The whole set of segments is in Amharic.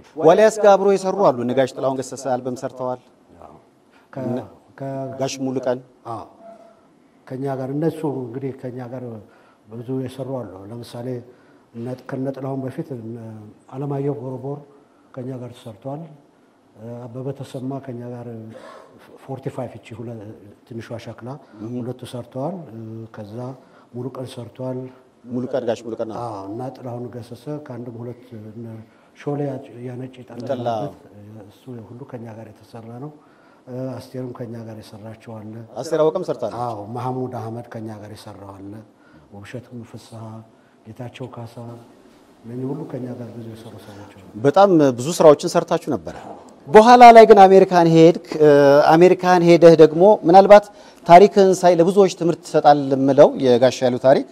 ዋልያስ ጋር አብሮ የሰሩ አሉ። እነ ጋሽ ጥላሁን ገሰሰ አልበም ሰርተዋል። ከ- ከ- ጋሽ ሙሉቀን አዎ ከኛ ጋር እነሱ እንግዲህ ከኛ ጋር ብዙ የሰሩ አሉ። ለምሳሌ እነ- ከነ ጥላሁን በፊት እነ አለማየሁ ቦርቦር ከኛ ጋር ተሰርቷል። አበበ ተሰማ ከኛ ጋር ፎርቲ ፋይቭ እቺ ሁለ- ትንሿ ሸክላ ሁለቱ ሰርተዋል። ከዛ ሙሉ ቀን ሰርቷል። ሙሉቀን ጋሽ ሙሉቀን አዎ። አዎ እና ጥላሁን ገሰሰ ከአንድም ሁለት እነ ሾሌ ያነጭ ጠላ። ጠላበት እሱ ሁሉ ከኛ ጋር የተሰራ ነው። አስቴርም ከኛ ጋር የሰራቸው አለ። አስቴር አወቀም ሰርታለች። አዎ መሐሙድ አህመድ ከኛ ጋር የሰራው አለ። ውብሸትም ፍስሐ፣ ጌታቸው ካሳ እነዚህ ሁሉ ከኛ ጋር ብዙ የሰሩ ሰዎች አሉ። በጣም ብዙ ስራዎችን ሰርታችሁ ነበረ። በኋላ ላይ ግን አሜሪካን ሄድክ። አሜሪካን ሄደህ ደግሞ ምናልባት ታሪክህን ሳይ ለብዙዎች ትምህርት ትሰጣል የምለው የጋሽ ያሉ ታሪክ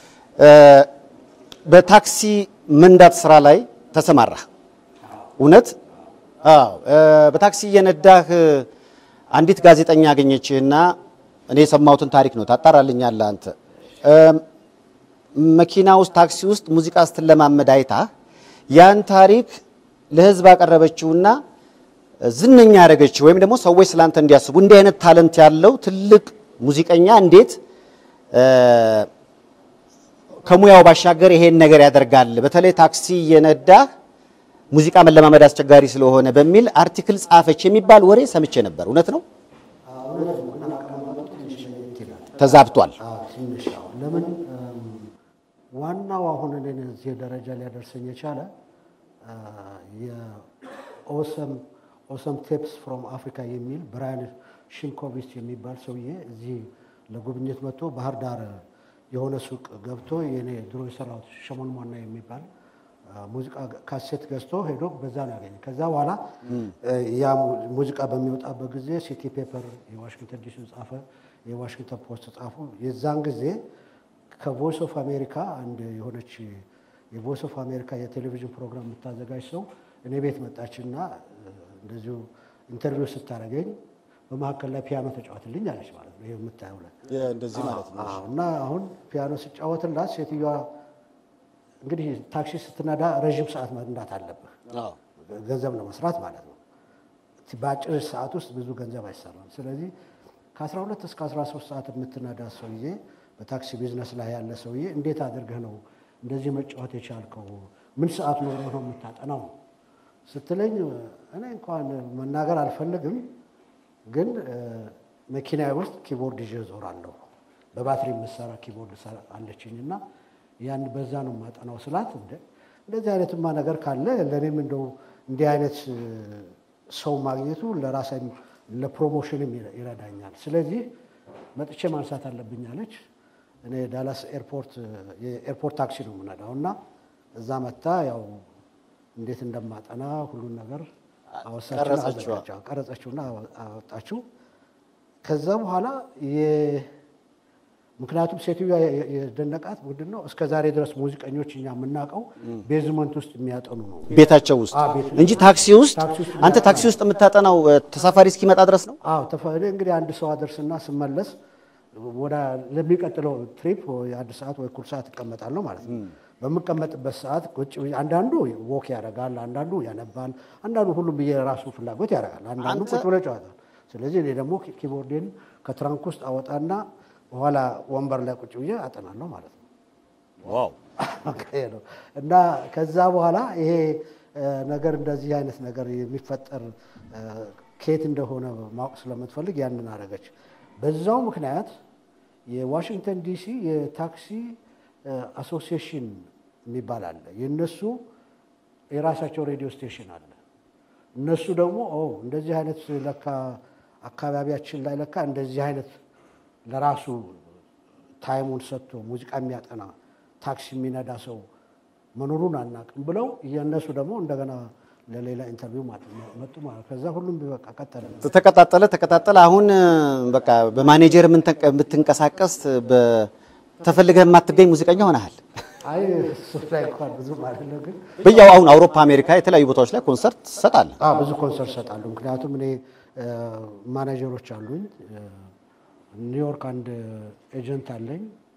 በታክሲ መንዳት ስራ ላይ ተሰማራህ። እውነት? አዎ። በታክሲ እየነዳህ አንዲት ጋዜጠኛ አገኘችህና እኔ የሰማሁትን ታሪክ ነው ታጣራልኛለህ አንተ መኪና ውስጥ ታክሲ ውስጥ ሙዚቃ ስትለማመድ አይታ ያን ታሪክ ለህዝብ አቀረበችውና ዝነኛ ያደረገችው ወይም ደግሞ ሰዎች ስላንተ እንዲያስቡ እንዲህ አይነት ታለንት ያለው ትልቅ ሙዚቀኛ እንዴት ከሙያው ባሻገር ይሄን ነገር ያደርጋል፣ በተለይ ታክሲ እየነዳ ሙዚቃ መለማመድ አስቸጋሪ ስለሆነ በሚል አርቲክል ጻፈች የሚባል ወሬ ሰምቼ ነበር። እውነት ነው? ተዛብቷል። አዎ ትንሽ አዎ። ለምን ዋናው አሁን እኔን እዚህ ደረጃ ሊያደርሰኝ የቻለ የኦሰም ኦሰም ቴፕስ ፍሮም አፍሪካ የሚል ብራያን ሽንኮቪች የሚባል ሰውዬ እዚህ ለጉብኝት መጥቶ ባህር ዳር የሆነ ሱቅ ገብቶ የኔ ድሮ የሰራሁት ሸሞን ሟና የሚባል ሙዚቃ ካሴት ገዝቶ ሄዶ በዛ ነው ያገኘ። ከዛ በኋላ ያ ሙዚቃ በሚወጣበት ጊዜ ሲቲ ፔፐር የዋሽንግተን ዲሲ ጻፈ፣ የዋሽንግተን ፖስት ጻፉ። የዛን ጊዜ ከቮይስ ኦፍ አሜሪካ አንድ የሆነች የቮይስ ኦፍ አሜሪካ የቴሌቪዥን ፕሮግራም የምታዘጋጅ ሰው እኔ ቤት መጣችና እንደዚሁ ኢንተርቪው ስታደርገኝ በመካከል ላይ ፒያኖ ተጫወትልኝ አለች ማለት ነው። ይሄ የምታየው ላይ እንደዚህ ማለት ነው። አዎ። እና አሁን ፒያኖ ስጫወትላት ሴትዮዋ እንግዲህ ታክሲ ስትነዳ ረዥም ሰዓት መንዳት አለብህ አዎ። ገንዘብ ለመስራት ማለት ነው። በአጭር ሰዓት ውስጥ ብዙ ገንዘብ አይሰራም። ስለዚህ ከ12 እስከ 13 ሰዓት የምትነዳ ሰውዬ በታክሲ ቢዝነስ ላይ ያለ ሰውዬ እንዴት አድርገህ ነው እንደዚህ መጫወት የቻልከው? ምን ሰዓት ኖሮ ነው የምታጠናው ስትለኝ እኔ እንኳን መናገር አልፈልግም፣ ግን መኪናዬ ውስጥ ኪቦርድ ይዤ እዞራለሁ። በባትሪ የምሰራ ኪቦርድ አለችኝ እና ያን በዛ ነው የማጠናው ስላት፣ እንደ እንደዚህ አይነትማ ነገር ካለ ለእኔም እንደው እንዲህ አይነት ሰው ማግኘቱ ለራሴም ለፕሮሞሽንም ይረዳኛል። ስለዚህ መጥቼ ማንሳት አለብኝ አለች። እኔ ዳላስ ኤርፖርት የኤርፖርት ታክሲ ነው የምነዳው እና እዛ መታ ያው እንዴት እንደማጠና ሁሉን ነገር ቀረጸችዋ። ቀረጸችውና አወጣችው። ከዛ በኋላ ምክንያቱም ሴትዮዋ የደነቃት ምንድን ነው እስከ ዛሬ ድረስ ሙዚቀኞች እኛ የምናውቀው ቤዝመንት ውስጥ የሚያጠኑ ነው። ቤታቸው ውስጥ አዎ፣ ቤት ውስጥ። እንጂ ታክሲ ውስጥ ታክሲ ውስጥ አንተ ታክሲ ውስጥ የምታጠናው ተሳፋሪ እስኪመጣ ድረስ ነው። አዎ ተፈ- እኔ እንግዲህ አንድ ሰው አደርስና ስመለስ ወደ ለሚቀጥለው ትሪፕ ወይ አንድ ሰዓት ወይ እኩል ሰዓት እቀመጣለሁ ማለት ነው። በምቀመጥበት ሰዓት ቁጭ ብዬ አንዳንዱ ወክ ያደርጋል፣ አንዳንዱ ያነባል፣ አንዳንዱ ሁሉም የራሱ ፍላጎት ያደርጋል፣ አንዳንዱ አንተ- ቁጭ ብሎ ይጫወታል። ስለዚህ እኔ ደግሞ ኪ- ኪቦርዴን ከትራንክ ውስጥ አወጣና በኋላ ወንበር ላይ ቁጭ ብዬ አጠናለሁ ማለት ነው። ዋው ይሄ ነው እና ከዛ በኋላ ይሄ እ፣ ነገር እንደዚህ አይነት ነገር የሚፈጠር እ፣ ከየት እንደሆነ ማወቅ ስለምትፈልግ ያንን አደረገች። በዛው ምክንያት የዋሽንግተን ዲሲ የታክሲ እ፣ አሶሲዬሽን የሚባል አለ። የእነሱ የራሳቸው ሬዲዮ ስቴሽን አለ። እነሱ ደግሞ ኦ እንደዚህ አይነት ለካ አካባቢያችን ላይ ለካ እንደዚህ አይነት ለራሱ ታይሙን ሰጥቶ ሙዚቃ የሚያጠና ታክሲ የሚነዳ ሰው መኖሩን አናውቅም ብለው የእነሱ ደግሞ እንደገና ለሌላ ኢንተርቪው ማለት ነው መጡ ማለት ከዛ ሁሉም በቃ ቀጠለ። ተቀጣጠለ ተቀጣጠለ። አሁን በቃ በማኔጀር የምንተንቀ- የምትንቀሳቀስ በተፈልገህ የማትገኝ ሙዚቀኛ ሆነሃል። አይ እሱ ላይ እንኳን ብዙ ማለት ነው ግን በያው አሁን አውሮፓ፣ አሜሪካ የተለያዩ ቦታዎች ላይ ኮንሰርት ትሰጣለህ። አዎ ብዙ ኮንሰርት እሰጣለሁ። ምክንያቱም እኔ እ፣ ማኔጀሮች አሉኝ። እ፣ ኒውዮርክ አንድ ኤጀንት አለኝ።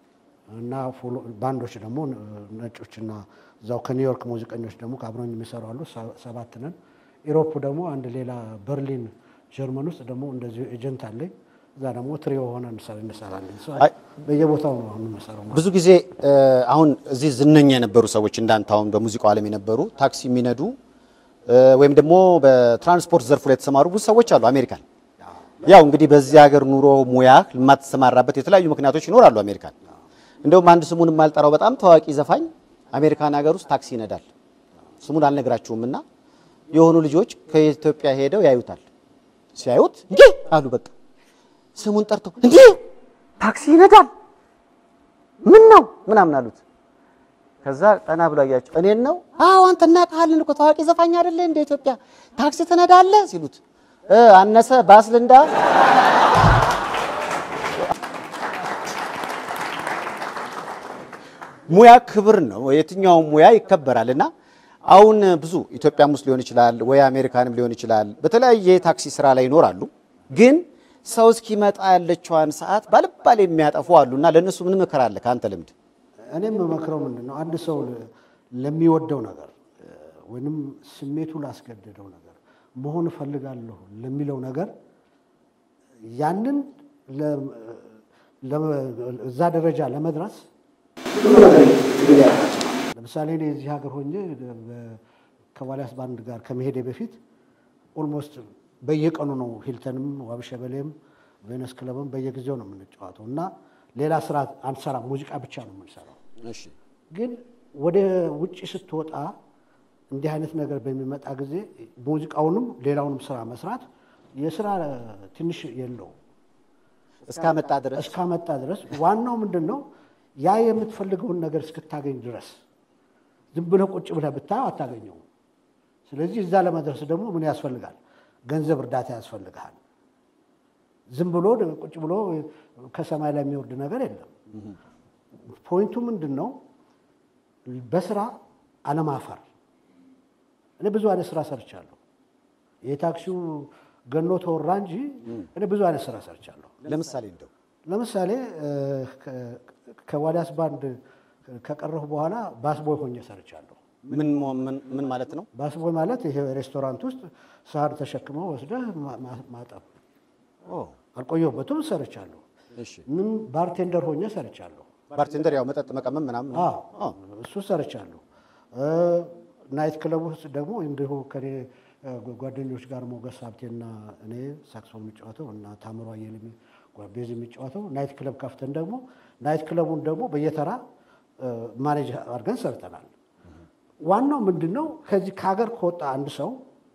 እና ፎሎ- ባንዶች ደግሞ ነጮችና እዛው ከኒውዮርክ ሙዚቀኞች ደግሞ ከአብረኝ የሚሰሩ አሉ። ሰ- ሰባት ነን። ኢሮፕ ደግሞ አንድ ሌላ በርሊን ጀርመን ውስጥ ደግሞ እንደዚሁ ኤጀንት አለኝ። እዛ ደግሞ ትሪዮ ሆነ እንሰራለን። ሰው አይ- በየቦታው ነው አሁን የምንሰራው። ብዙ ጊዜ እ፣ አሁን እዚህ ዝነኛ የነበሩ ሰዎች እንዳንተ አሁን በሙዚቃው ዓለም የነበሩ ታክሲ የሚነዱ እ፣ ወይም ደግሞ በትራንስፖርት ዘርፉ ላይ የተሰማሩ ብዙ ሰዎች አሉ አሜሪካን። ያው እንግዲህ በዚህ ሀገር ኑሮ ሙያ የማትሰማራበት የተለያዩ ምክንያቶች ይኖራሉ አሜሪካን። እንደውም አንድ ስሙን የማልጠራው በጣም ታዋቂ ዘፋኝ አሜሪካን ሀገር ውስጥ ታክሲ ይነዳል። ስሙን አልነግራችሁም እና የሆኑ ልጆች ከኢትዮጵያ ሄደው ያዩታል። ሲያዩት እንዴ አሉ በቃ ስሙን ጠርተው እንዴ ታክሲ ይነዳል ምን ነው ምናምን አሉት። ከዛ ቀና ብሎ አያቸው። እኔን ነው? አዎ አንተ እናውቅሃለን እኮ ታዋቂ ዘፋኝ አይደለ እንደ ኢትዮጵያ ታክሲ ትነዳለህ ሲሉት እ አነሰ ባስ ልንዳ ሙያ ክብር ነው። የትኛውም ሙያ ይከበራል እና አሁን ብዙ ኢትዮጵያም ውስጥ ሊሆን ይችላል ወይ አሜሪካንም ሊሆን ይችላል። በተለያየ የታክሲ ስራ ላይ ይኖራሉ። ግን ሰው እስኪመጣ ያለችዋን ሰዓት ባልባል የሚያጠፉ አሉ እና ለእነሱ ምን ምክር አለ ከአንተ ልምድ? እኔም የምመክረው ምንድን ነው አንድ ሰው ለሚወደው ነገር ወይንም ስሜቱ ላስገደደው ነገር መሆን እፈልጋለሁ ለሚለው ነገር ያንን ለ- ለ- እዛ ደረጃ ለመድረስ ለምሳሌ እኔ እዚህ ሀገር ሆኜ በ- ከዋልያስ ባንድ ጋር ከመሄዴ በፊት ኦልሞስት በየቀኑ ነው ሂልተንም ዋብሸበሌም ቬነስ ክለብም በየጊዜው ነው የምንጫወተው እና ሌላ ስራ አንሰራም፣ ሙዚቃ ብቻ ነው የምንሰራው። እሺ ግን ወደ ውጭ ስትወጣ እንዲህ አይነት ነገር በሚመጣ ጊዜ ሙዚቃውንም ሌላውንም ስራ መስራት የስራ ትንሽ የለው እስካመጣ ድረስ እስካመጣ ድረስ ዋናው ምንድን ነው ያ የምትፈልገውን ነገር እስክታገኝ ድረስ ዝም ብለህ ቁጭ ብለህ ብታየው አታገኘውም። ስለዚህ እዛ ለመድረስ ደግሞ ምን ያስፈልጋል? ገንዘብ እርዳታ ያስፈልግሃል። ዝም ብሎ ቁጭ ብሎ ከሰማይ ላይ የሚወርድ ነገር የለም። ፖይንቱ ምንድን ነው? በስራ አለማፈር። እኔ ብዙ አይነት ስራ ሰርቻለሁ። የታክሲው ገኖ ተወራ እንጂ እኔ ብዙ አይነት ስራ ሰርቻለሁ። ለምሳሌ እንደው ለምሳሌ እ፣ ከ- ከዋልያስ ባንድ ከቀረሁ በኋላ ባስቦይ ሆኜ ሰርቻለሁ። ምን ምን- ምን ማለት ነው? ባስቦይ ማለት ይሄ ሬስቶራንት ውስጥ ሳህን ተሸክመው ወስደህ ማ- ማ- ማጠብ። ኦ አልቆየሁበትም፣ ሰርቻለሁ። እሺ ምን ባርቴንደር ሆኜ ሰርቻለሁ። ባርቴንደር ያው መጠጥ መቀመም ምናምን ነው። አዎ አዎ። እሱ ሰርቻለሁ። እ፣ ናይት ክለብ ውስጥ ደግሞ እንዲሁ ከኔ እ፣ ጓደኞች ጋር ሞገስ ሀብቴና እኔ ሳክሶን የሚጫወተው እና ታምሮ አየለ የሚ- ቤዝ የሚጫወተው ናይት ክለብ ከፍተን ደግሞ ናይት ክለቡን ደግሞ በየተራ እ፣ ማኔጅ አድርገን ሰርተናል። ዋናው ምንድን ነው ከዚህ ከሀገር ከወጣ አንድ ሰው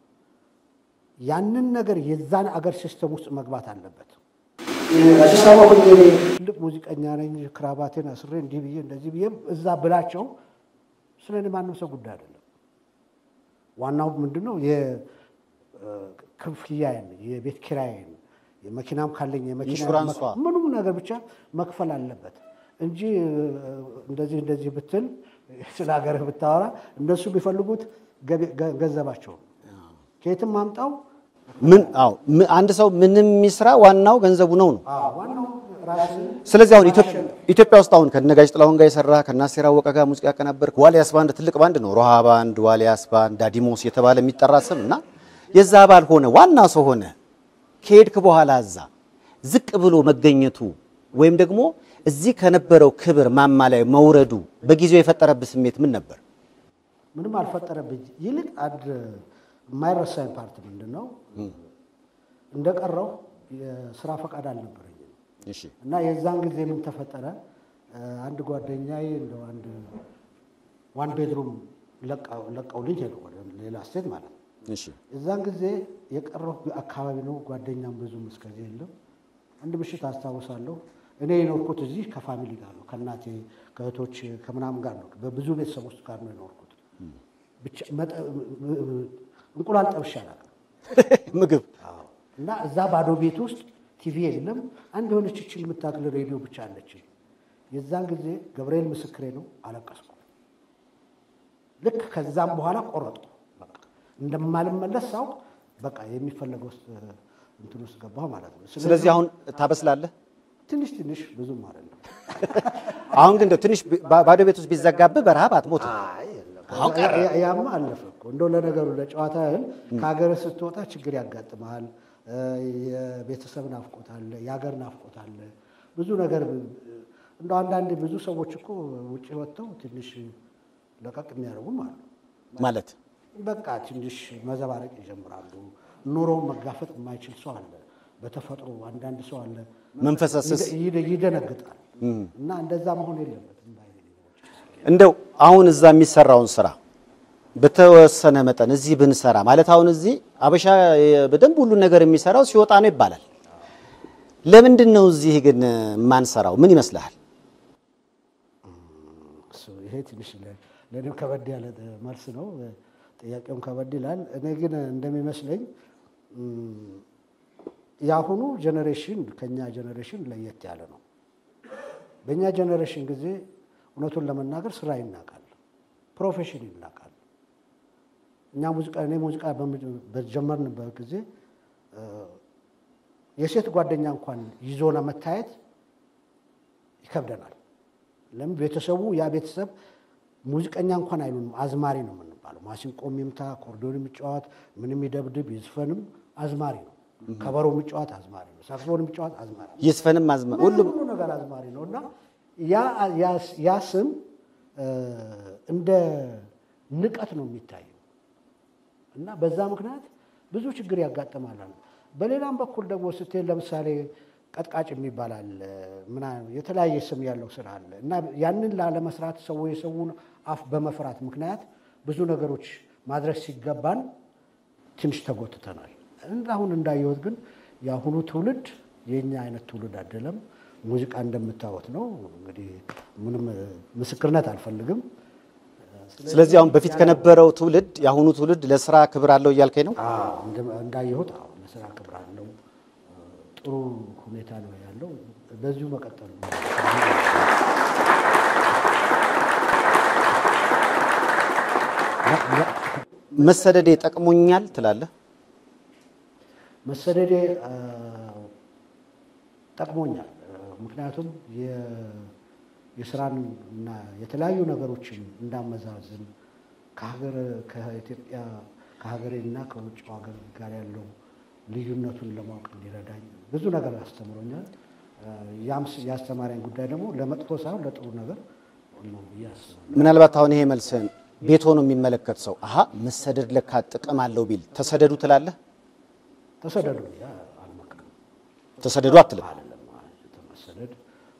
ያንን ነገር የዛን አገር ሲስተም ውስጥ መግባት አለበት። አዲስ አበባ ሆኜ እኔ ትልቅ ሙዚቀኛ ነኝ፣ ክራባቴን አስሬ እንዲህ ብዬ እንደዚህ ብዬ እዛ ብላቸው ስለ እኔ ማንም ሰው ጉዳይ አይደለም። ዋናው ምንድን ነው የክፍያዬን፣ የቤት ኪራዬን፣ የመኪናም ካለኝ የመኪና ኢንሹራንሷ። ምንም ነገር ብቻ መክፈል አለበት እንጂ እ፣ እንደዚህ እንደዚህ ብትል ስለ ሀገርህ ብታወራ እነሱ የሚፈልጉት ገቢ- ገ- ገንዘባቸውን ከየትም አምጣው ምን አዎ ም- አንድ ሰው ምንም የሚስራ ዋናው ገንዘቡ ነው ነው። ዋናው ራስህን ስለዚህ አሁን ኢትዮ- ኢትዮጵያ ውስጥ አሁን ከነጋሽ ጥላሁን ጋር የሰራ ከናሴር አወቀ ጋር ሙዚቃ ያቀናበርክ ዋሊያስ ባንድ ትልቅ ባንድ ነው። ሮሃ ባንድ፣ ዋሊያስ ባንድ፣ ዳዲሞስ የተባለ የሚጠራ ስም እና የዛ አባል ሆነ ዋና ሰው ሆነ ከሄድክ በኋላ እዛ ዝቅ ብሎ መገኘቱ ወይም ደግሞ እዚህ ከነበረው ክብር ማማ ላይ መውረዱ በጊዜው የፈጠረብህ ስሜት ምን ነበር? ምንም አልፈጠረብኝ። ይልቅ አንድ የማይረሳኝ ፓርት ምንድን ነው እንደቀረው የስራ ፈቃድ አልነበረኝም እሺ እና የዛን ጊዜ ምን ተፈጠረ? አንድ ጓደኛዬ እንደ አንድ ዋን ቤድሩም ለቀውልኝ ሄዱ ወደ ሌላ ስቴት ማለት ነው። እሺ የዛን ጊዜ የቀረው አካባቢ ነው። ጓደኛም ብዙም እስከዚህ የለም። አንድ ምሽት አስታውሳለሁ። እኔ የኖርኩት እዚህ ከፋሚሊ ጋር ነው፣ ከእናቴ ከእህቶች ከምናምን ጋር ነው። በብዙ ቤተሰብ ውስጥ ጋር ነው የኖርኩት። ብቻ መጠ- እንቁላል ጠብሼ አላውቅም። ምግብ እና እዛ ባዶ ቤት ውስጥ ቲቪ የለም። አንድ የሆነች ችል የምታክል ሬዲዮ ብቻ አለች። የዛን ጊዜ ገብርኤል ምስክሬ ነው፣ አለቀስኩ። ልክ ከዛም በኋላ ቆረጥኩ። በቃ እንደማልመለስ ሳውቅ በቃ የሚፈለገው ውስጥ እንትን ውስጥ ገባሁ ማለት ነው። ስለዚህ አሁን ታበስላለህ? ትንሽ ትንሽ ብዙም አይደለም። አሁን ግን እንደው ትንሽ ባ- ባዶ ቤት ውስጥ ቢዘጋብህ በረሃብ አትሞትም። አይ የለም። ያ- ያማ አለፈ እኮ እንደው ለነገሩ ለጨዋታ ያህል ከሀገር ስትወጣ ችግር ያጋጥመሃል። እ፣ የቤተሰብ ናፍቆት አለ፣ የሀገር ናፍቆት አለ፣ ብዙ ነገር እንደው አንዳንድ ብዙ ሰዎች እኮ ውጭ ወጥተው ትንሽ ለቀቅ የሚያደርጉም አሉ። ማለት በቃ ትንሽ መዘባረቅ ይጀምራሉ። ኑሮውን መጋፈጥ የማይችል ሰው አለ። በተፈጥሮ አንዳንድ ሰው አለ መንፈሰስስ ይደ- ይደነግጣል። እና እንደዛ መሆን የለበትም ባይ ነኝ። እንደው አሁን እዛ የሚሰራውን ስራ በተወሰነ መጠን እዚህ ብንሰራ ማለት አሁን እዚህ አበሻ የ- በደንብ ሁሉን ነገር የሚሰራው ሲወጣ ነው ይባላል። ለምንድን ነው እዚህ ግን የማንሰራው? ምን ይመስልሃል? እሱ ይሄ ትንሽ ለ- ለእኔም ከበድ ያለ መልስ ነው። ጥያቄውም ከበድ ይላል። እኔ ግን እንደሚመስለኝ እም፣ የአሁኑ ጄኔሬሽን ከኛ ጄኔሬሽን ለየት ያለ ነው። በእኛ ጄኔሬሽን ጊዜ እውነቱን ለመናገር ስራ ይናቃል፣ ፕሮፌሽን ይናቃል። እኛ ሙዚቃ እኔ ሙዚቃ በምጅ- በጀመርንበት ጊዜ እ፣ የሴት ጓደኛ እንኳን ይዞ ለመታየት ይከብደናል። ለምን ቤተሰቡ ያ ቤተሰብ ሙዚቀኛ እንኳን አይሉንም፣ አዝማሪ ነው የምንባለው። ማሲንቆ የሚምታ ኮርዶን የሚጫወት ምንም ይደብድብ ይዝፈንም አዝማሪ ነው። ከበሮ የሚጫወት አዝማሪ ነው። ሳክስፎን የሚጫወት አዝማሪ ነው። ይስፈንም አዝመ ሁሉም ሁሉ ነገር አዝማሪ ነው እና ያ- ያ- ያ ስም እ፣ እንደ ንቀት ነው የሚታየው እና በዛ ምክንያት ብዙ ችግር ያጋጥማል። በሌላም በኩል ደግሞ ስትሄድ ለምሳሌ ቀጥቃጭ የሚባል አለ፣ ምናምን የተለያየ ስም ያለው ስራ አለ እና ያንን ላለመስራት ሰው የሰውን አፍ በመፍራት ምክንያት ብዙ ነገሮች ማድረስ ሲገባን ትንሽ ተጎትተናል። አሁን እንዳየሁት ግን የአሁኑ ትውልድ የእኛ አይነት ትውልድ አይደለም። ሙዚቃ እንደምታወት ነው እንግዲህ ምንም እ፣ ምስክርነት አልፈልግም። ስለዚህ አሁን በፊት ከነበረው ትውልድ የአሁኑ ትውልድ ለስራ ክብር አለው እያልከኝ ነው? አዎ፣ እንደ- እንዳየሁት አዎ፣ ለስራ ክብር አለው። ጥሩ ሁኔታ ነው ያለው። በዚሁ መቀጠል ነው። መሰደዴ ጠቅሞኛል ትላለህ? መሰደዴ አ፣ ጠቅሞኛል። ምክንያቱም የ- የስራን እና የተለያዩ ነገሮችን እንዳመዛዝን ከሀገር ከኢትዮጵያ ከሀገሬና ከውጭ ሀገር ጋር ያለው ልዩነቱን ለማወቅ እንዲረዳኝ ብዙ ነገር አስተምሮኛል። አ፣ ያም ስ- ያስተማሪያን ጉዳይ ደግሞ ለመጥፎ ሳይሆን ለጥሩ ነገር ነው ብዬ አስባለሁ። ምናልባት አሁን ይሄ መልስህን ቤት ሆኖ የሚመለከት ሰው አሀ መሰደድ ለካ ጥቅም አለው ቢል ተሰደዱ ትላለህ? ተሰደዱ ብዬ አልመክርም። ተሰደዱ አትልም? አይደለም መሰደድ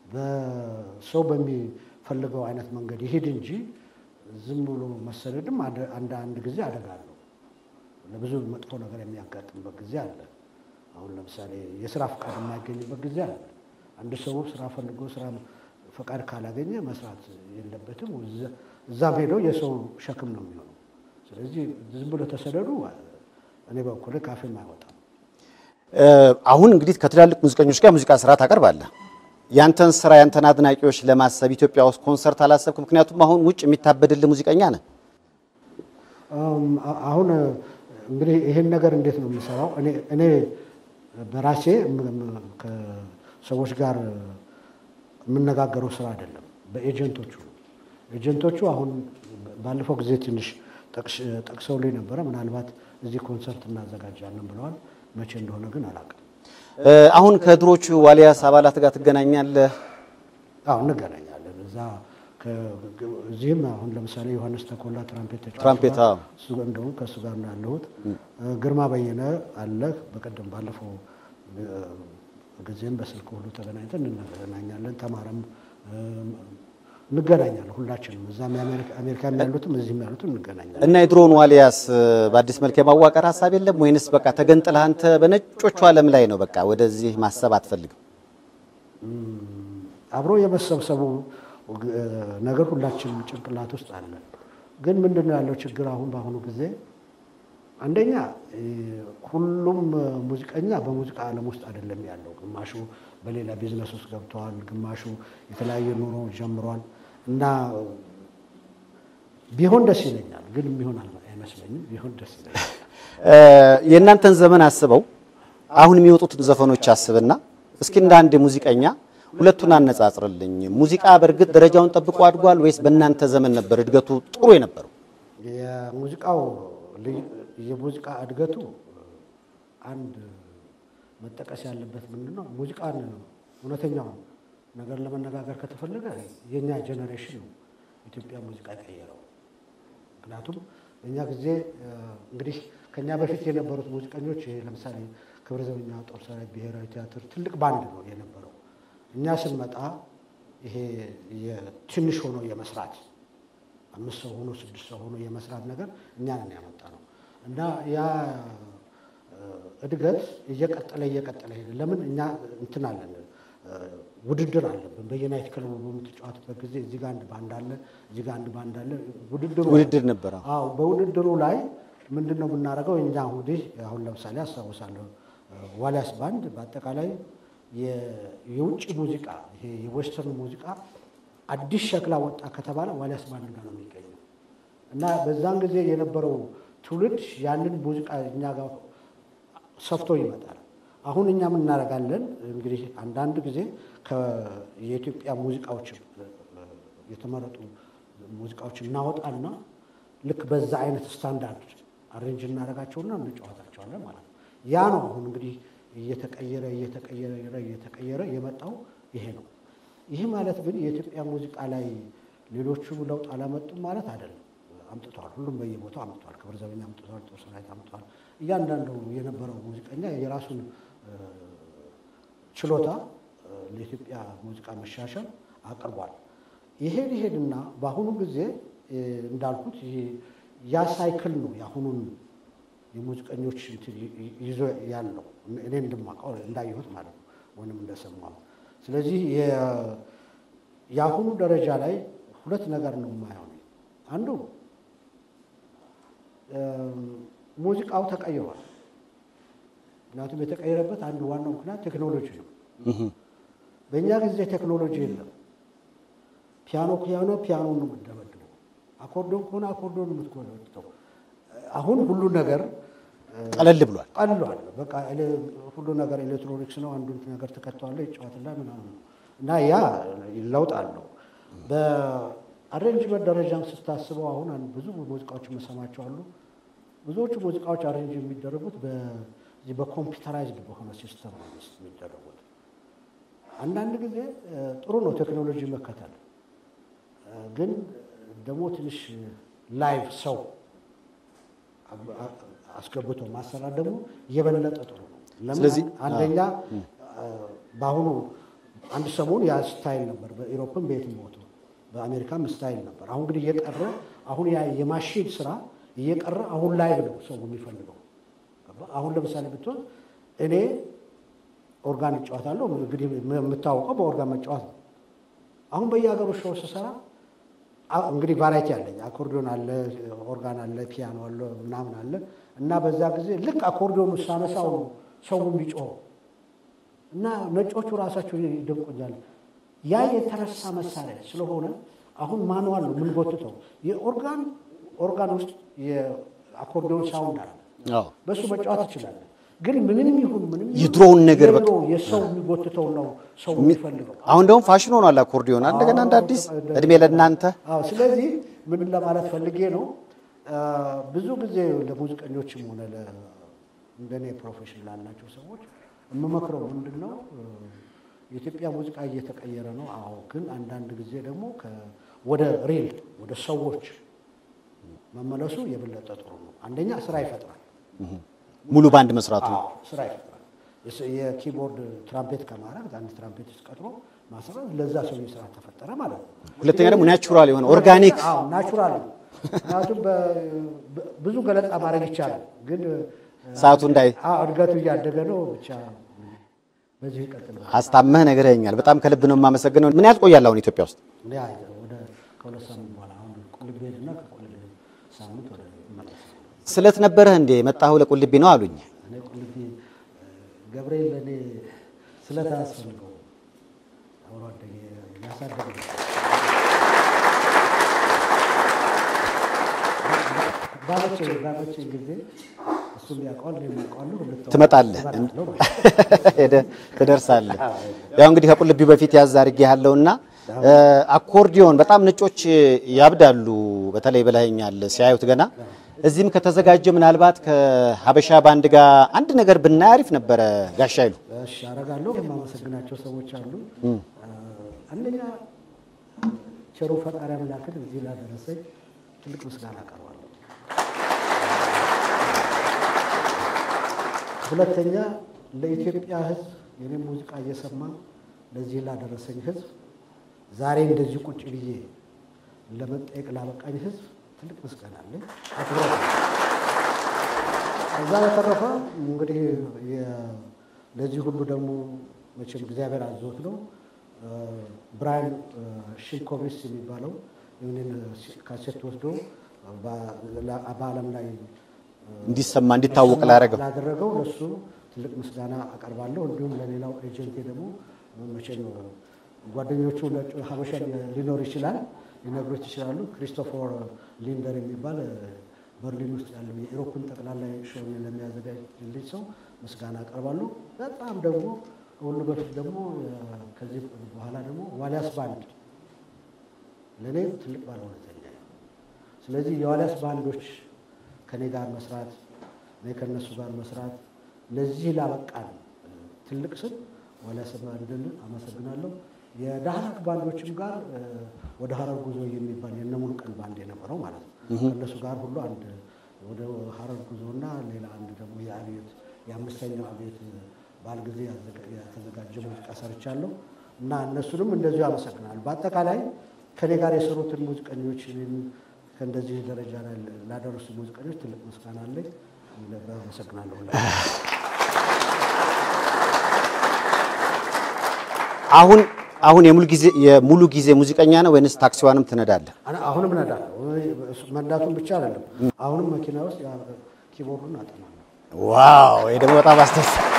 በሰው በሚፈልገው አይነት መንገድ ይሄድ እንጂ ዝም ብሎ መሰደድም አንድ- አንድ አንድ ጊዜ አደጋ አለው። ለብዙ መጥፎ ነገር የሚያጋጥምበት ጊዜ አለ። አሁን ለምሳሌ የስራ ፈቃድ የማይገኝበት ጊዜ አለ። አንድ ሰው ስራ ፈልጎ ስራ ፈቃድ ካላገኘ መስራት የለበትም። እዛ- እዛም ሄዶ የሰው ሸክም ነው የሚሆነው። ስለዚህ ዝም ብሎ ተሰደዱ እኔ በኩል ካፌም አይወጣም። እ፣ አሁን እንግዲህ ከትላልቅ ሙዚቀኞች ጋር ሙዚቃ ስራ ታቀርባለህ። ያንተን ስራ ያንተን አድናቂዎች ለማሰብ ኢትዮጵያ ውስጥ ኮንሰርት አላሰብክ? ምክንያቱም አሁን ውጭ የሚታበድልህ ሙዚቀኛ ነህ። አም፣ አ- አሁን እንግዲህ ይሄን ነገር እንዴት ነው የምሰራው? እኔ እኔ በራሴ ም- ም- ከሰዎች ጋር የምነጋገረው ስራ አይደለም፣ በኤጀንቶቹ ነው። ኤጀንቶቹ አሁን ባለፈው ጊዜ ትንሽ ጠቅሽ- ጠቅሰውልኝ ነበረ። ምናልባት እዚህ ኮንሰርት እናዘጋጃለን ብለዋል። መቼ እንደሆነ ግን አላውቅም። እ፣ አሁን ከድሮቹ ዋሊያስ አባላት ጋር ትገናኛለህ? አዎ እንገናኛለን። እዛ ከ- እዚህም አሁን ለምሳሌ ዮሐንስ ተኮላ ትራምፔት ተጫዋች ትራምፔት፣ ጋር አዎ። እሱ ጋር እንደውም ከእሱ ጋር ነው ያለሁት። ግርማ በየነ አለ። በቀደም ባለፈው እ፣ ጊዜም በስልክ ሁሉ ተገናኝተን እንገናኛለን። ተማረም እ፣ እንገናኛለን። ሁላችንም እዛም የአሜሪካ- አሜሪካም ያሉትም እዚህም ያሉትም እንገናኛለን። እና የድሮውን ዋሊያስ እ፣ በአዲስ መልክ የማዋቀር ሀሳብ የለም ወይንስ በቃ ተገንጥለህ አንተ በነጮቹ ዓለም ላይ ነው በቃ ወደዚህ ማሰብ አትፈልግም? አብሮ የመሰብሰቡ እ፣ ነገር ሁላችንም ጭንቅላት ውስጥ አለ። ግን ምንድን ነው ያለው ችግር አሁን በአሁኑ ጊዜ አንደኛ እ፣ ሁሉም እ፣ ሙዚቀኛ በሙዚቃ ዓለም ውስጥ አይደለም ያለው። ግማሹ በሌላ ቢዝነስ ውስጥ ገብተዋል፣ ግማሹ የተለያየ ኑሮ ጀምሯል። እና ቢሆን ደስ ይለኛል፣ ግን የሚሆን አልመ- አይመስለኝም። ቢሆን ደስ ይለኛል። እ፣ የእናንተን ዘመን አስበው አሁን የሚወጡትን ዘፈኖች አስብና እስኪ እንደ አንድ ሙዚቀኛ ሁለቱን አነጻጽርልኝ። ሙዚቃ በእርግጥ ደረጃውን ጠብቆ አድጓል ወይስ በእናንተ ዘመን ነበር እድገቱ ጥሩ የነበረው? የሙዚቃው ልዩ- የሙዚቃ እድገቱ አንድ መጠቀስ ያለበት ምንድን ነው? ሙዚቃን እውነተኛው ነገር ለመነጋገር ከተፈለገ የእኛ ጄኔሬሽን ነው ኢትዮጵያ ሙዚቃ የቀየረው። ምክንያቱም በእኛ ጊዜ እ፣ እንግዲህ ከእኛ በፊት የነበሩት ሙዚቀኞች ይሄ ለምሳሌ ክብረ ዘበኛ ጦር ሰራዊት ብሔራዊ ቲያትር ትልቅ ባንድ ነው የነበረው። እኛ ስንመጣ ይሄ የትንሽ ሆኖ የመስራት አምስት ሰው ሆኖ ስድስት ሰው ሆኖ የመስራት ነገር እኛ ነን ያመጣ ነው እና ያ እ፣ እድገት እየቀጠለ እየቀጠለ ሄደ። ለምን እኛ እንትን አለን እ፣ ውድድር አለብን። በየናይት ክለቡ በምትጫወትበት ጊዜ እዚህ ጋር አንድ ባንድ አለ፣ እዚህ ጋር አንድ ባንድ አለ። ውድድሩ ውድድር ነበረ። አዎ በውድድሩ ላይ ምንድን ነው የምናደርገው? እኛ እንግዲህ አሁን ለምሳሌ አስታውሳለሁ እ፣ ዋሊያስ ባንድ በአጠቃላይ የ- የውጭ ሙዚቃ ይሄ የዌስተርን ሙዚቃ አዲስ ሸክላ ወጣ ከተባለ ዋሊያስ ባንድ ጋር ነው የሚገኘው እና በዛን ጊዜ የነበረው ትውልድ ያንን ሙዚቃ እኛ ጋር ሰፍቶ ይመጣል። አሁን እኛ ምን እናደርጋለን እንግዲህ አንዳንድ ጊዜ ከ- የኢትዮጵያ ሙዚቃዎች እ፣ የተመረጡ ሙዚቃዎች እናወጣና ልክ በዛ አይነት ስታንዳርድ አሬንጅ እናደርጋቸውና እንጫወታቸዋለን ማለት ነው። ያ ነው አሁን እንግዲህ እየተቀየረ እየተቀየረ እየተቀየረ የመጣው ይሄ ነው። ይህ ማለት ግን የኢትዮጵያ ሙዚቃ ላይ ሌሎቹ ለውጥ አላመጡም ማለት አይደለም። አምጥተዋል። ሁሉም በየቦታው አምጥተዋል። ክብር ዘበኛ አምጥተዋል። ጦር ሰራዊት አምጥተዋል። እያንዳንዱ የነበረው ሙዚቀኛ የራሱን እ፣ ችሎታ እ፣ ለኢትዮጵያ ሙዚቃ መሻሻል አቅርቧል። ይሄድ ይሄድና በአሁኑ ጊዜ እ፣ እንዳልኩት ይሄ ያ ሳይክል ነው የአሁኑን የሙዚቀኞች እንትን ይ- ይ- ይዞ ያለው እኔ እንደማውቀው እንዳየሁት ማለት ነው ወይም እንደሰማው። ስለዚህ የ- የአሁኑ ደረጃ ላይ ሁለት ነገር ነው የማየው እኔ። አንዱ እም፣ ሙዚቃው ተቀይሯል። ምክንያቱም የተቀየረበት አንዱ ዋናው ምክንያት ቴክኖሎጂ ነው። በእኛ ጊዜ ቴክኖሎጂ የለም። ፒያኖ ፒያኖ ፒያኖ ነው የምትደመድመው፣ አኮርዶን ከሆነ አኮርዶን የምትጎለብተው። አሁን ሁሉ ነገር ቀለል ብሏል። ቀልሏል። በቃ ኤሌ- ሁሉ ነገር ኤሌክትሮኒክስ ነው። አንዱን ነገር ትከተዋለህ ይጫወትና ምናምን ነው እና ያ ለውጥ አለው። በአሬንጅመንት ደረጃም ስታስበው አሁን አንድ ብዙ ሙዚቃዎች የምሰማቸው አሉ። ብዙዎቹ ሙዚቃዎች አሬንጅ የሚደረጉት በዚህ በኮምፒውተራይዝድ በሆነ ሲስተም ነው የሚደረጉት። አንዳንድ ጊዜ እ፣ ጥሩ ነው ቴክኖሎጂ መከተል እ፣ ግን ደግሞ ትንሽ ላይቭ ሰው አብ- አ- አስገብቶ ማሰራት ደግሞ የበለጠ ጥሩ ነው። ለምን ስለዚህ- አንደኛ አ፣ በአሁኑ አንድ ሰሞን ያ ስታይል ነበር፣ በኢሮፕም በየትም ቦታ በአሜሪካም ስታይል ነበር። አሁን እንግዲህ እየቀረ አሁን ያ የማሽን ስራ እየቀረ አሁን ላይቭ ነው ሰው የሚፈልገው። ገባህ? አሁን ለምሳሌ ብትሆን እኔ ኦርጋን እጫወታለሁ። እንግዲህ የምታወቀው በኦርጋን መጫወት ነው። አሁን በየሀገሩ ሾው ስሰራ አ- እንግዲህ ቫራይቲ አለኝ። አኮርዲዮን አለ፣ ኦርጋን አለ፣ ፒያኖ አለ፣ ምናምን አለ እና በዛ ጊዜ ልክ አኮርዲዮኑ ሳነሳው ነው ሰው የሚጮኸው እና ነጮቹ ራሳቸው ይደንቁኛል። ያ የተረሳ መሳሪያ ስለሆነ አሁን ማንዋል ነው የምንጎትተው። የኦርጋን ኦርጋን ውስጥ የአኮርዲዮን ሳውንድ አለ፣ አዎ። በእሱ መጫወት ትችላለህ። ግን ምንም ይሁን ምንም ይሁን የድሮውን ነገር በቃ የድሮ የሰው የሚጎትተው ነው ሰው የሚፈልገው። አሁን ደግሞ ፋሽን ሆኗል አኮርዲዮን። እንደገና እንደ አዲስ እድሜ ለእናንተ። አዎ ስለዚህ ምን ለማለት ፈልጌ ነው አ፣ ብዙ ጊዜ ለሙዚቀኞችም ሆነ ለ- እንደኔ ፕሮፌሽን ላላቸው ሰዎች የምመክረው ምንድን ነው እ፣ የኢትዮጵያ ሙዚቃ እየተቀየረ ነው። አዎ ግን አንዳንድ ጊዜ ደግሞ ከ- ወደ ሪል ወደ ሰዎች መመለሱ የበለጠ ጥሩ ነው። አንደኛ ስራ ይፈጥራል። ሙሉ ባንድ መስራቱ አዎ ስራ ይፈጥራል። የስ- የኪቦርድ ትራምፔት ከማድረግ አንድ ትራምፔት ቀጥሮ ማሰራት ለዛ ሰው ስራ ተፈጠረ ማለት ነው። ሁለተኛ ደግሞ ናቹራል የሆነ ኦርጋኒክ አዎ ናቹራል ነው። ምክንያቱም በ- በ- ብዙ ገለጻ ማድረግ ይቻላል፣ ግን ሰዓቱ እንዳይ አዎ እድገቱ እያደገ ነው። ብቻ በዚህ ይቀጥል። አስታመህ ነግረኸኛል። በጣም ከልብ ነው የማመሰግነው። ምን ያህል ትቆያለህ አሁን ኢትዮጵያ ውስጥ? እኔ አይ ወደ ከሁለት ሳምንት በኋላ አሁን ቁልቢ ሄድና ከቁልቢ ሳምንት ወደ እመለሳለሁ። ስለት ነበረህ እንዴ? የመጣኸው ለቁልቢ ነው አሉኝ። እኔ ቁልቢ ገብርኤል ለእኔ ስለት አያስፈልገው አብሮ አደጌ ያሳደገ ባለቼ ባለቼ ጊዜ እሱ እሱም ያውቀዋል፣ እኔም አውቀዋለሁ። እንተዋወቅ- ትመጣለህ እመጣለሁ ማለት ነው። ሄደህ ትደርሳለህ። ያው እንግዲህ ከቁልቢ በፊት ያዝ አድርጌ ያለውና አኮርዲዮን በጣም ነጮች ያብዳሉ። በተለይ ብለኸኛል ሲያዩት ገና እዚህም ከተዘጋጀ ምናልባት ከሀበሻ ባንድ ጋር አንድ ነገር ብናይ አሪፍ ነበረ። ጋሻ ይሉ እሺ አደርጋለሁ። የማመሰግናቸው ሰዎች አሉ። አንደኛ ቸሩ ፈጣሪ አምላክን እዚህ ላደረሰኝ ትልቅ ምስጋና አቀርባለሁ። ሁለተኛ ለኢትዮጵያ ሕዝብ የኔም ሙዚቃ እየሰማ ለዚህ ላደረሰኝ ሕዝብ ዛሬ እንደዚህ ቁጭ ብዬ ለመጠየቅ ላበቃኝ ሕዝብ ትልቅ ምስጋና አለኝ። አክብሮት ነው። ከዛ በተረፈ እንግዲህ የ- ለዚህ ሁሉ ደግሞ መቼም እግዚአብሔር አዞት ነው። ብራያን ሺልኮቪስ የሚባለው ይህንን ካሴት ወስዶ በ- በዓለም ላይ እንዲሰማ እንዲታወቅ ላደረገው ላደረገው ለሱ ትልቅ ምስጋና አቀርባለሁ። እንዲሁም ለሌላው ኤጀንቴ ደግሞ መቼም ጓደኞቹ ነጭ ሀበሻ ሊኖር ይችላል ሊነግሮች ይችላሉ። ክሪስቶፈር ሊንደር የሚባል በርሊን ውስጥ ያለው የኢሮፕን ጠቅላላ ሾው ለሚያዘጋጅልኝ ሰው ምስጋና አቀርባለሁ። በጣም ደግሞ ከሁሉ በፊት ደግሞ ከዚህ በኋላ ደግሞ ዋሊያስ ባንድ ለእኔ ትልቅ ባለውለተኛ ነው። ስለዚህ የዋሊያስ ባንዶች ከኔ ጋር መስራት እኔ ከእነሱ ጋር መስራት ለዚህ ላበቃን ትልቅ ስም ዋሊያስ ባንድን አመሰግናለሁ። የዳህላክ ባንዶችም ጋር እ፣ ወደ ሀረር ጉዞ የሚባል የነሙሉ ቀን ባንድ የነበረው ማለት ነው። ከእነሱ ጋር ሁሉ አንድ ወደ ሀረር ጉዞና ሌላ አንድ ደግሞ የአብዮት የአምስተኛው አብዮት በዓል ጊዜ ያዘጋ- የተዘጋጀ ሙዚቃ ሰርቻለሁ እና እነሱንም እንደዚሁ አመሰግናለሁ። በአጠቃላይ ከኔ ጋር የሰሩትን ሙዚቀኞች እኔን ከእንደዚህ ደረጃ ላይ ላደረሱ ሙዚቀኞች ትልቅ ምስጋና አለኝ። አመሰግናለሁ። አሁን አሁን የሙሉ ጊዜ የሙሉ ጊዜ ሙዚቀኛ ነው ወይንስ ታክሲዋንም ትነዳለህ? አነ- አሁንም እነዳለሁ። መንዳቱን ብቻ አይደለም፣ አሁንም መኪና ውስጥ ያ- ኪቦርዱን አጠናለሁ። ዋው! ይሄ ደግሞ በጣም አስደሳች